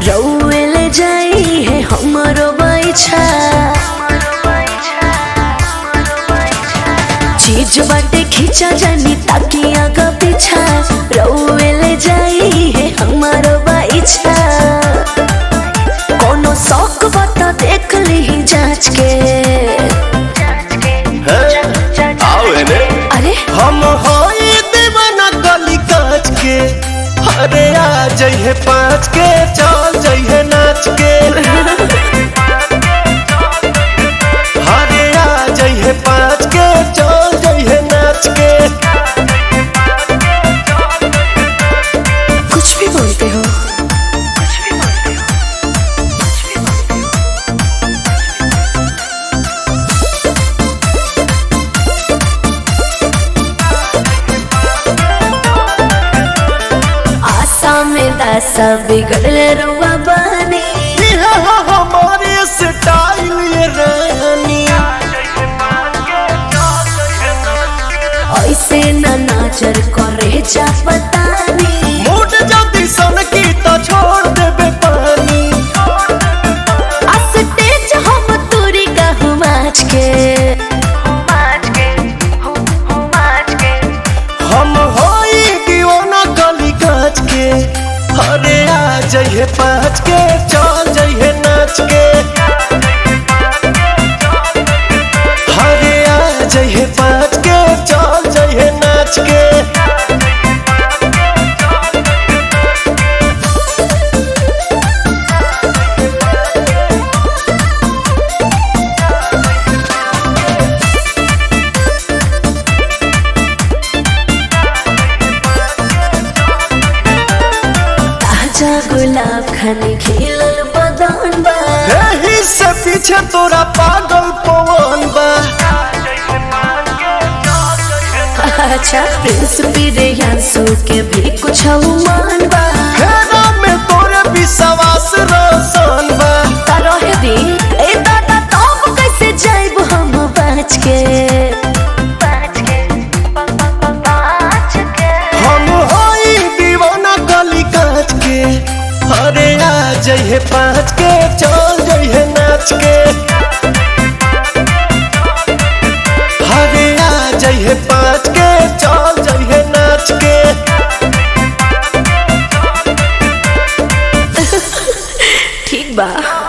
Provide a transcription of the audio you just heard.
रउए ले जाई है हमरो बैछा चीज बाटे खींचा जानी ताकि आगा पीछा रउए ले जाई है हमारो बैछा कोनो शौक बता देख ली जांच के आओ एने अरे हम होई दीवाना गली काच के अरे आ जइहे पाँच के चल जइहे नाच के अरे आ जइहे पाँच के चल जइहे नाच के कुछ भी बोलते हो आशा में दासा बिगड़ले रुआ बानी ये हो हमारे स्टाइल ये रानी ऐसे न नजर करे जा पतानी मूड जल्दी सन की तो छोड़ देबे पानी आ स्टेज हम तोरी कहूँ माच के हम होई दीवाना गली काच के अरे आ जइहे पाँच के चल जइहे नाच के अरे आ जइहे पाँच के चल जइहे नाच के ताजा गुलाब खाने खिलल बदन बा एही से पीछे तोरा पागल पवन बा अच्छा प्रिंस बिरयांसु के भी कुछ मान बा हेरा में तोरे विश्वास रोशन बा रहे दी ए दादा तब कैसे जाइब हम बच के हम होई दीवाना गली काच के अरे आ जइहे पाँच के चल जइहे नाच के अरे आ जइहे पाँच के चल जइहे नाच के ठीक बा